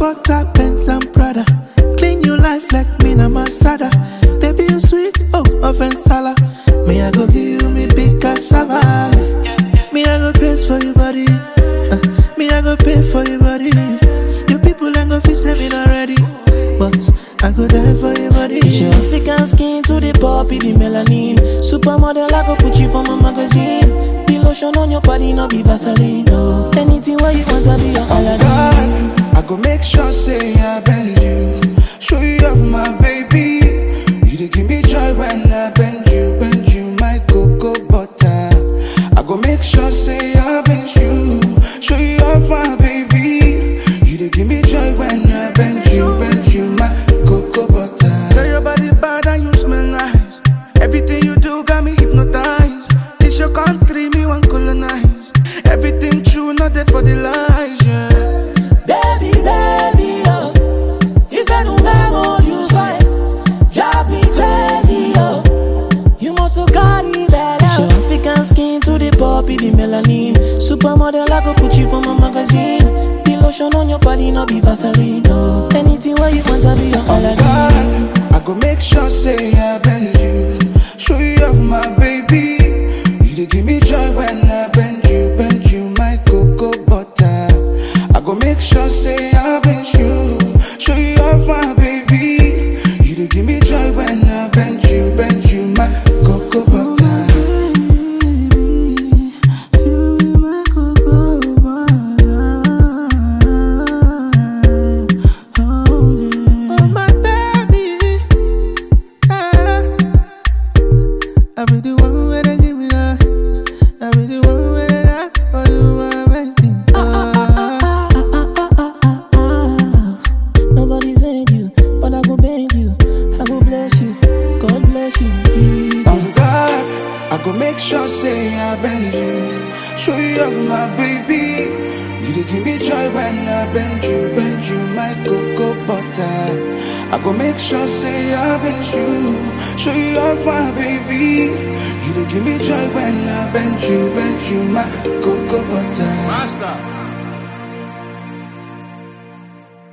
butter, Benz and Prada. Clean your life like me na Masada. Baby, you sweet, oh, offense sala. Me, I go give you me big cassava. Me, I go praise for your body. Uh, me, I go pay for your body. Your people ain't go feel saving already. But I go die for your body. It's your African skin to the poppy, the melanin. Supermodel, I go put you for my magazine. The lotion on your body, no be Vaseline. No. Anything where you want, I be your Aladdin. God, I go make sure say I bend you. Show you off my baby. You dey give me joy when I bend you, bend you, my cocoa butter. I go make sure say I bend you. Show you off my baby. You dey give me joy when I bend you, bend you, my cocoa butter. Girl, your body bad and you smell nice. Everything you do got me hypnotized. This your country, me want colonize. Everything true, not there for the lies, yeah. Baby, baby, oh. If I don't on you side, drive me crazy, oh. You must have got it better. It's your African skin to the poppy, the melanin. Supermodel, I go put you for my magazine. The lotion on your body, no be Vaseline, no. Anything where you want, I be your Aladdin. God, I go make sure say I bend you. Show you off my baby. You dey give me joy when I bend you, bend you, my cocoa butter. I go make sure say I bend you. Show you off my baby. You dey give me joy when I bend you, bend you, my cocoa butter. Oh, my baby. Yeah. I be the one where they give me that. I be the one where they that for you, my baby. Ah. Nobody said you, but I go beg you. I go bless you. God bless you. On God, I go make sure say I bend you. Show you off my baby. You dey give me joy when I bend you, bend you, my cocoa butter. I go make sure say I bend you. Show you off my baby. You dey give me joy when I bend you, bend you, my cocoa butter. Master.